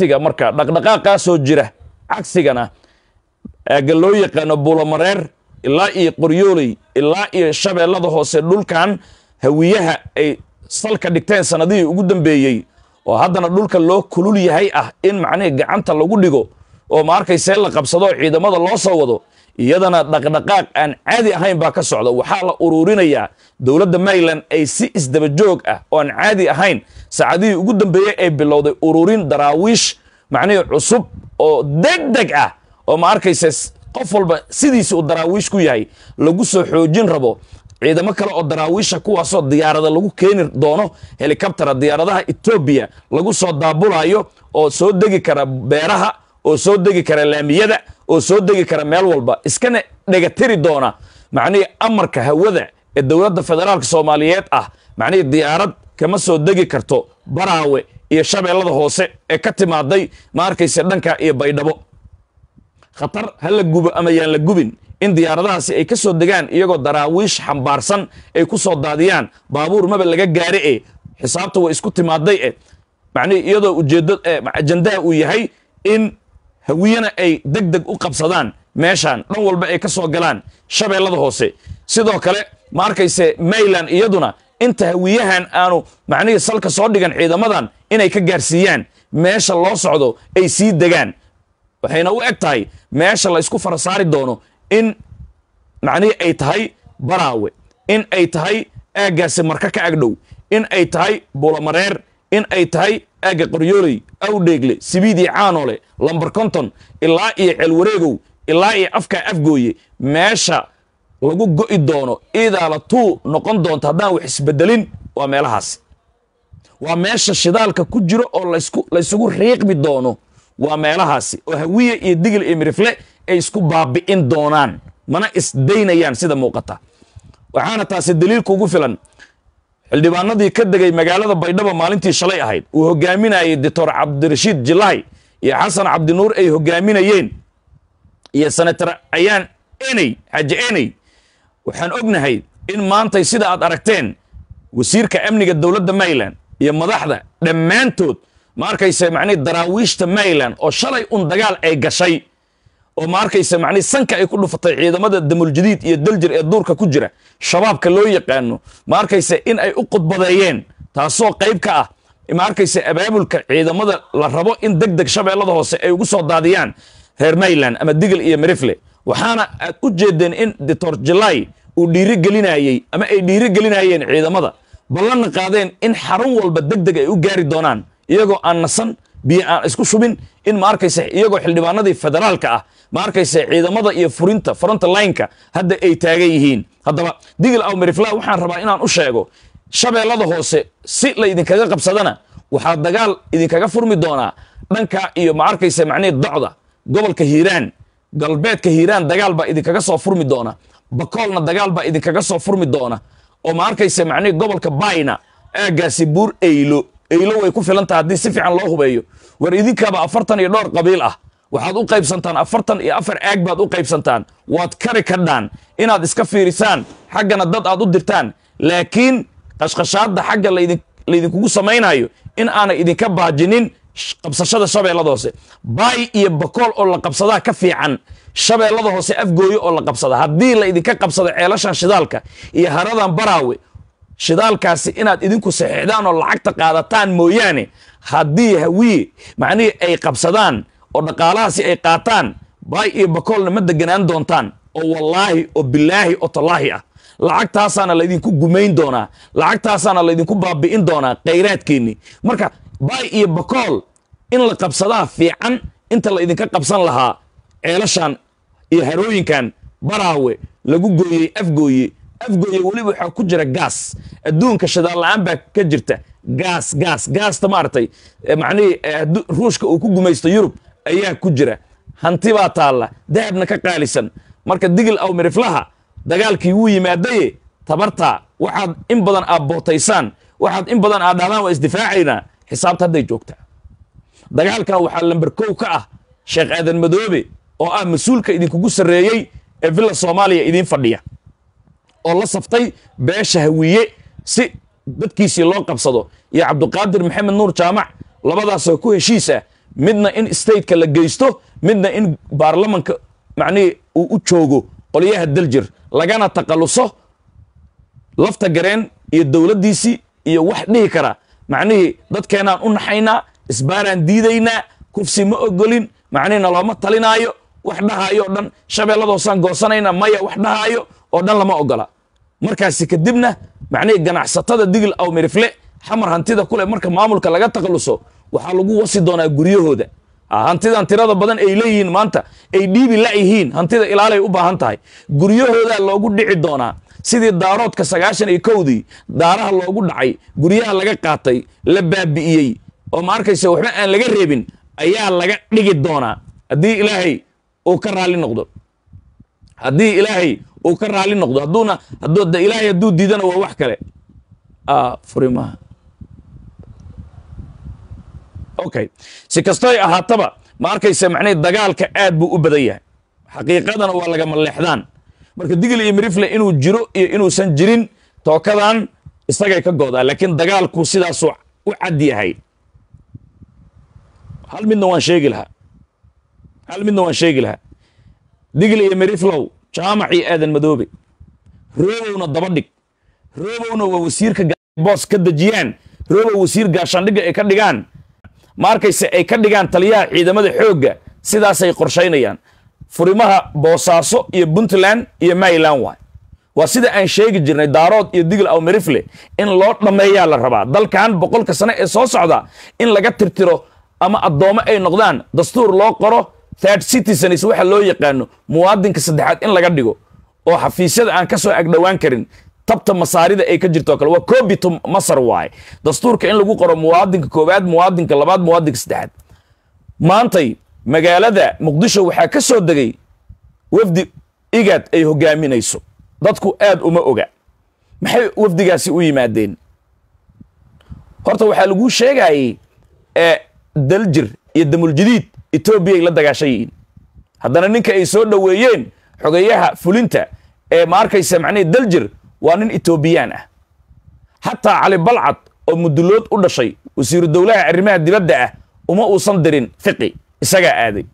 cagsiga marka dhaqdhaqaaqaa soo jira cagsigana aagga loo yaqaano buulamareer ilaa iyo qoryooley ilaa iyo shabeellada hoose dhulkan hawiyaha ay salka dhigteen sanadihii ugu dambeeyey oo haddana dhulka loo kulul yahay ah in macnihii gacanta lagu dhigo oo ma arkaysee la qabsado ciidamada loo soo wado iyadana dhaqdhaqaaq aan caadi ahayn baa ka socda waxaa la ururinayaa dowladda maryland ay si isdaba joog ah oo aan caadi ahayn saacadihii ugu dambeeyey ay bilowday ururin daraawiish macnihii cusub oo deg deg ah oo ma arkayse qof walba sidiisi uu daraawiish ku yahay lagu soo xoojin rabo ciidamo kale oo daraawiisha kuwaasoo diyaarada lagu keeni doono helikabtara diyaaradaha etoobiya lagu soo daabulayo oo soo degi kara beeraha oo soo degi kara laamiyada oo soo degi kara meel walba iskana dhegatiri doona macnihii amarka hawada ee dowladda federaalka soomaaliyeed ah macnihii diyaarad kama soo degi karto baraawe iyo shabeellada hoose ee ka timaaday ma arkayse dhanka iyo baydhabo khatar ha la gubo ama yaan la gubin in diyaaradahaasi ay ka soo degaan iyagoo daraawiish xambaarsan ay ku soo daadiyaan baabuur maba laga gaare e xisaabta way isku timaaday e macnihii iyadoo ujeeddo ajandaha uu yahay in hawiyana ay deg deg u qabsadaan meeshaan dhan walba ay ka soo galaan shabeellada hoose sidoo kale ma arkayse mayland iyaduna inta hawiyahan aanu macnihii salka soo dhigan ciidamadan inay ka gaarsiiyaan meesha loo socdo ay sii degaan waxayna u eg tahay meesha la isku fara saari doono in macnihii ay tahay baraawe in ay tahay aaggaasi marka ka agdhow in ay tahay buulamareer in ay tahay aagga qoryooley awdheegle sibiidii caanole lambar konton ilaa iyo ceelwareegow ilaa iyo afkaa afgooye meesha lagu go'i doono iidaala tuu noqon doonto haddaan wax isbedelin waa meelahaasi waa meesha shidaalka ku jiro oo laysku laysugu riiqmi doono waa meelahaasi oo hawiye iyo digil iyo mirifle ay isku baabi'in doonaan mana isdaynayaan sida muuqata waxaana taasi daliilka ugu filan xildhibaanadii ka degay magaalada baydhabo maalintii shalay ahayd uu hogaaminayey doctor cabdirashiid jilahay iyo xasan cabdinuur ay hogaaminayeen iyo senator ayaan eney xaaji eney waxaan ognahay in maantay sida aad aragteen wasiirka amniga dowladda maryland iyo madaxda dhammaantood ma arkayse macnihi daraawiishta maryland oo shalay un dagaal ay gashay oo ma arkayse macnihi sanka ay ku dhufatay ciidamada damuljadiid iyo daljir ee duurka ku jira shabaabka loo yaqaano ma arkayse in ay u qudbadeeyeen taasoo qayb ka ah ma arkayse abaabulka ciidamada la rabo in deg deg shabeellada hoose ay ugu soo daadiyaan reer maryland ama digil iyo mirifle waxaana aad u jeedeen in doctor jilay uu dhiiri gelinayey ama ay dhiiri gelinayeen ciidamada ballanna qaadeen in xarun walba deg deg ay u gaari doonaan iyagoo aan nasan biyo aan isku shubin in ma arkayse iyagoo xildhibaanadii federaalka ah ma arkayse ciidamada iyo furinta fronta lineka hadda ay taagan yihiin haddaba digil aw mirifla waxaan rabaa inaan u sheego shabeellada hoose si la idinkaga qabsadana waxaa dagaal idinkaga furmi doonaa dhanka iyo ma arkayse macnihii docda gobolka hiiraan galbeedka hiiraan dagaal baa idinkaga soo furmi doona bakoolna dagaal baa idinkaga soo furmi doona oo ma arkayse macnihii gobolka bayna aaggaasi buur eylo eylo way ku filan taha haddii si fiican loo hubeeyo war idinkaaba afartan iyo dhowr qabiil ah waxaad u qaybsantaan afartan iyo afar aag baad u qaybsantaan waad kari kadhaan inaad iska fiirisaan xaggana dad aad u dirtaan laakiin qashqashaadda xagga laydinkugu samaynayo in aanay idinka baajinin qabsashada shabeellada hoose baay iyo bakool oo la qabsadaa ka fiican shabeellada hoose afgooyo oo la qabsada haddii la idinka qabsado ceelashan shidaalka iyo haradan baraawe shidaalkaasi inaad idinku saxiixdaan oo lacagta qaadataan mooyaane haddii hawiye macnihii ay qabsadaan oo dhaqaalahaasi ay qaataan baay iyo bakoolna ma deganaan doontaan oo wallaahi oo bilaahi oo tallaahi ah lacagtaasaana laydinku gumayn doonaa lacagtaasaana laydinku baabi'in doonaa khayraadkeenni marka baay iyo bakool in la qabsadaa fiican inta la idinka qabsan lahaa ceelashan iyo harooyinkan baraawe lagu gooyey afgooye afgooye weliba waxaa ku jira gaas adduunka shidaal la-aan baa ka jirta gaas gaas gaasta maaragtay macnihii ruushka uu ku gumaysto yurub ayaa ku jira hanti baa taalla dahabna ka qaalisan marka digil aw miriflaha dagaalkii wuu yimaadaye tabartaa waxaad in badan aad bootaysaan waxaad in badan aad dhahdaan waa isdifaacaynaa xisaabta hadday joogtaa dagaalkan waxaa lamber kow ka ah sheekh aadan madoobe oo ah mas-uulka idinkugu sarreeyey ee villa soomaaliya idiin fadhiya oo la saftay beesha hawiye si dadkiisii loo qabsado iyo cabduqaadir maxamed nuur jaamac labadaasoo ku heshiis ah midna in stateka la geysto midna in baarlamanka macnihii uu u joogo qolyaha daljir lagana taqaluso lafta gareen iyo dowladdiisii iyo wax dhihi kara macnihii dadkeenaan u naxaynaa isbaaraan diidaynaa kufsi ma ogolin macnihii nalooma talinaayo wax dhahaayo o dhan shabeelladoosaan goosanayna maya wax dhahaayo oo dhan lama ogola markaasi kadibna macnihii ganacsatada digil aw mirifle xamar hantida kule marka maamulka laga taqaluso waxaa lagu wasi doonaa guryahooda hantidan tirada badan ay leeyihiin maanta ay dhiibi layihiin hantida ilaalay u baahan tahay guryahoodaa loogu dhici doonaa sidii daaroodka sagaashan iyo kowdii daaraha loogu dhacay guryaha laga qaatay la baabi'iyey oo ma arkaysa waxba aan laga reebin ayaa laga dhigi doonaa haddii ilaahay uu ka raalli noqdo haddii ilaahay uu ka raalli noqdo hadduuna hadduu ilaahay hadduu diidana waa wax kale furimaha okay si kastoy ahaataba ma arkaysa macnihii dagaalka aad buu u badan yahay xaqiiqadana waa lagama leexdaan marka digil iyo mirifle inuu jiro iyo inuusan jirin tookadan isagay ka goodaa laakiin dagaalku sidaasuu u cad yahay hal midna waan sheegi lahaa hal midna waan sheegi lahaa digil iyo miriflow jaamacii aadan madoobe roobowna daba dhig roobowna waa wasiirka boos ka dejiyaan roobow wasiir gaashaandhigga ay ka dhigaan ma arkayse ay ka dhigaan taliyaha ciidamada xoogga sidaasay qorshaynayaan furimaha boosaaso iyo puntland iyo maryland waay waa sida aan sheegi jirnay daarood iyo digil aw mirifle in loo dhammeeyaa la rabaa dalkan boqolka sane ee soo socda in laga tirtiro ama addoommo ay noqdaan dastuur loo qoro third citizens waxa loo yaqaano muwaadinka saddexaad in laga dhigo oo xafiisyada aan ka soo agdhowaan karin tabta masaarida ay ka jirto kale waa cobito masar waaye dastuurka in lagu qoro muwaadinka koowaad muwaadinka labaad muwaadinka saddexaad maantay magaalada muqdisho waxaa ka soo degay wafdi igaad ay hogaaminayso dadku aad uma oga maxay wafdigaasi u yimaadeen horta waxaa laguu sheegayey ee daljir iyo damuljadiid etoobiyay la dagaashan yihiin haddana ninka ay soo dhoweeyeen xogeyaha fulinta ee ma arkaysa macnihii daljir waa nin etoobiyaan ah xataa cali balcad oo mudulood u dhashay wasiiru dowlaha arrimaha dibadda ah uma uusan dirin fiqi isagaa aaday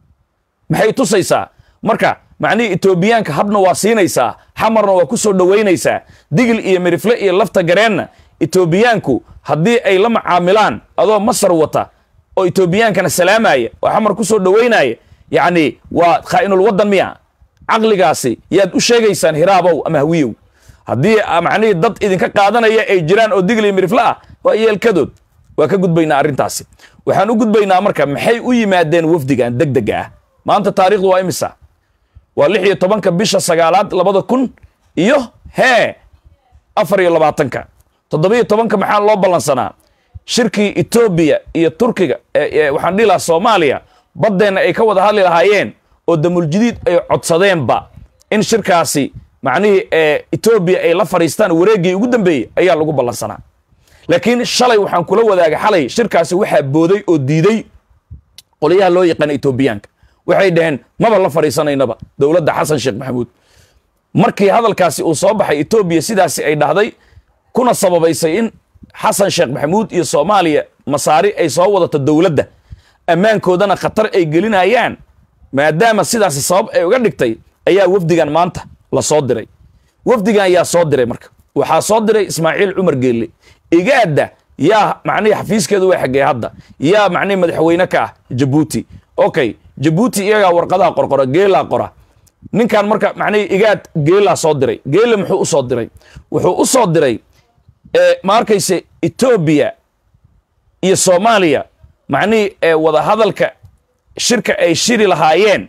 maxay tusaysaa marka macnihii etoobiyaanka habna waa siinaysaa xamarna waa ku soo dhowaynaysaa digil iyo mirifle iyo lafta gareenna etoobiyaanku haddii ay la macaamilaan adoo masar wata oo etoobiyaankana salaamaya oo xamar ku soo dhowaynaya yacni waa khaa'inul waddan miya caqligaasi yaad u sheegaysaan hiraabow ama hawiyow haddii macnihii dad idinka qaadanaya ay jiraan oo digil iyo mirifle ah waa yeelkadood waa ka gudbaynaa arrintaasi waxaan u gudbaynaa marka maxay u yimaadeen wafdigan deg dega ah maanta taarikhdu waa imisa waa lix iyo tobanka bisha sagaalaad labada kun iyo hee afar iyo labaatanka toddobiyo tobanka maxaa loo ballansanaa shirkii etoobiya iyo turkiga waxaan dhihi lahaa soomaaliya baddeenna ay ka wada hadli lahaayeen oo damuljadiid ay codsadeenba in shirkaasi macnihii etoobiya ay la fadhiistaan wareeggii ugu dambeeyey ayaa lagu ballansanaa laakiin shalay waxaan kula wadaagay xalay shirkaasi waxaa booday oo diiday qolyaha loo yaqaana etoobiyaanka waxay dhaheen maba la fadhiisanaynaba dowladda xasan sheekh maxamuud markii hadalkaasi uu soo baxay etoobiya sidaasi ay dhahday kuna sababaysay in xasan sheekh maxamuud iyo soomaaliya masaari ay soo wadato dowladda ammaankoodana khatar ay gelinayaan maadaama sidaasi sabab ay uga dhigtay ayaa wafdigan maanta la soo diray wafdigan yaa soo diray marka waxaa soo diray ismaaciil cumar geelle igaadda yaa macnihii xafiiskeedu waa xaggee hadda yaa macnihii madaxweyne ka ah jabuuti okay jabuuti iyagaa warqadaha qorqora geelaa qora ninkan marka macnihii igaad geelaa soo diray geele muxuu u soo diray wuxuu u soo diray ma arkayse etoobiya iyo soomaaliya macnihii ee wadahadalka shirka ay shiri lahaayeen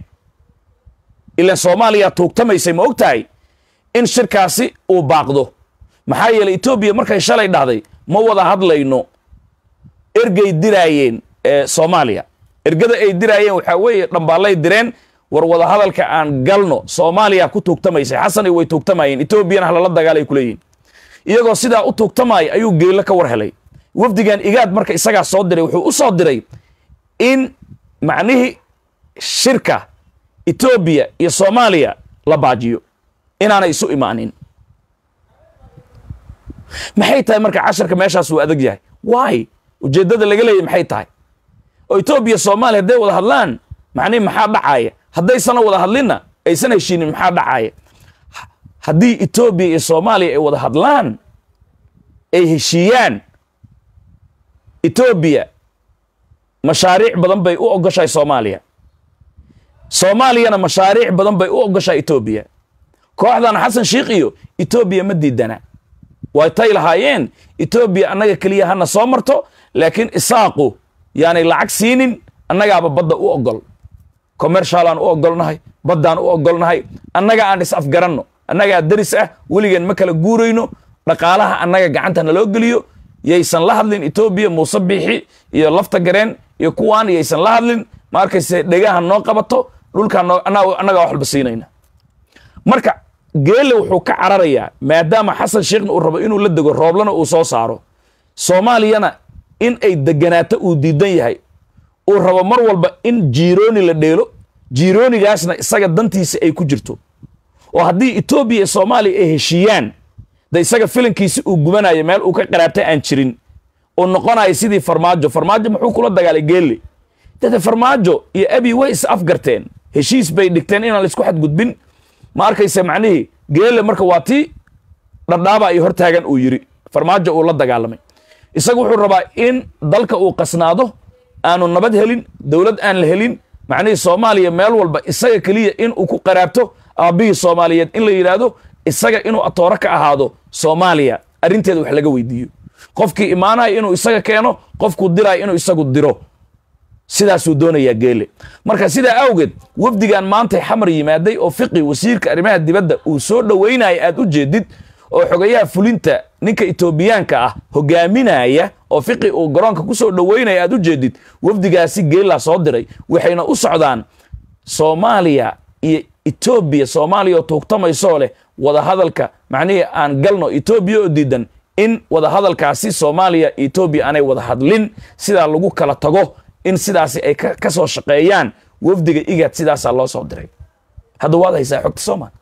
ilan soomaaliya tuugtamaysay ma og tahay in shirkaasi uu baaqdo maxaa yeelay etoobiya markay shalay dhahday ma wada hadlayno ergay diraayeen soomaaliya ergada ay diraayeen waxaa weeye dhambaallay direen war wada hadalka aan galno soomaaliya ku tuugtamaysay xasani way tuugtamayeen etoobiyana halala dagaalay kuleeyihin iyagoo sidaa u tuugtamaya ayuu geello ka war helay wafdigan igaad marka isagaa soo diray wuxuu u soo diray in macnihii shirka etoobiya iyo soomaaliya la baajiyo inaanay isu imaanin maxay tahay marka casharka meeshaas uu adag yahay waay ujeeddada laga leeyay maxay tahay oo etoobiya soomaaliya hadday wada hadlaan macnihi maxaa dhacaaya haddaysana wada hadlinna aysan heshiinin maxaa dhacaaya haddii etoobiya iyo soomaaliya ay wada hadlaan ay heshiiyaan etoobiya mashaariic badan bay u ogoshahay soomaaliya soomaaliyana mashaariic badan bay u ogoshahay etoobiya kooxdan xasan sheikh iyo etoobiya ma diidana way tay lahaayeen etoobiya annaga keliya hana soo marto laakiin isaaqu yaanay lacag siinin annagaaba badda u ogol commercialaan u ogolnahay baddaan u ogolnahay annaga aan is afgaranno annagaa daris ah weligeen ma kala guurayno dhaqaalaha annaga gacanta naloo geliyo yaysan la hadlin etoobiya muuse biixi iyo lafta gareen iyo kuwaan yaysan la hadlin ma arkayse dhegaha noo qabato dhulkaa noo annagaa wax walba siinayna marka geelle wuxuu ka cararayaa maadaama xasan sheekhna uu rabo inuu la dego rooblana uu soo saaro soomaaliyana in ay deganaato uu diidan yahay uu rabo mar walba in jiirooni la dheelo jiiroonigaasna isaga dantiisa ay ku jirto oo haddii etoobiya iyo soomaaliya ay heshiiyaan de isaga filankiisi uu gubanayo meel uu ka qaraabtay aan jirin uu noqonayo sidii farmaajo farmaajo muxuu kula dagaalay geelle dade farmaajo iyo abi way is afgarteen heshiis bay dhigteen inaan laisku xadgudbin ma arkaysa macnihii geelle marka waa tii dhadhaaba ay hortaagan uu yiri farmaajo uu la dagaalamay isagu wuxuu rabaa in dalka uu qasnaado aanu nabad helin dowlad aan la helin macnihii soomaaliya meel walba isaga keliya in uu ku qaraabto aabbihii soomaaliyeed in la yidhaahdo isaga inuu atooro ka ahaado soomaaliya arrinteeda wax laga weydiiyo qofkii imaanaya inuu isaga keeno qofkuu diraayo inuu isagu diro sidaasuu doonayaa geele marka sidaa awgeed wafdigan maantay xamar yimaaday oo fiqi wasiirka arrimaha dibadda uu soo dhoweynaya aad u jeedid oo xogayaha fulinta ninka etoobiyaanka ah hogaaminaya oo fiqi uu garoonka ku soo dhoweynaya aad u jeedid wafdigaasi geelaa soo diray waxayna u socdaan soomaaliya iyo etoobiya soomaaliya oo tuugtamaysoo leh wadahadalka macnihii aan galno etoobiya oo diidan in wadahadalkaasi soomaaliya etoobiya aanay wada hadlin sidaa lagu kala tago in sidaasi ay ka soo shaqeeyaan wafdiga igaad sidaasaa loo soo diray hadda waad haysaa xogta soomaal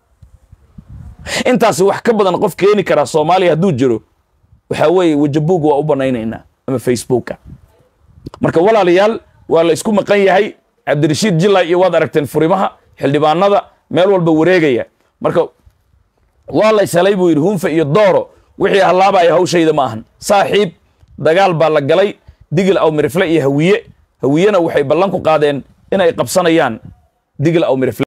intaasi wax ka badan qof keeni karaa soomaaliya hadduu jiro waxaa weeye wejabuug waa u banaynaynaa ama facebooka marka walaalayaal waa la isku maqan yahay cabdirashiid jilay iyo waad aragteen furimaha xildhibaanada meel walba wareegaya marka waa la ishelay buu yidhi hunfa iyo dooro wixii hallaabaya hawshayda ma ahan saaxiib dagaal baa la galay digil aw mirifle iyo hawiye hawiyena waxay ballan ku qaadeen inay qabsanayaan digil aw mirifle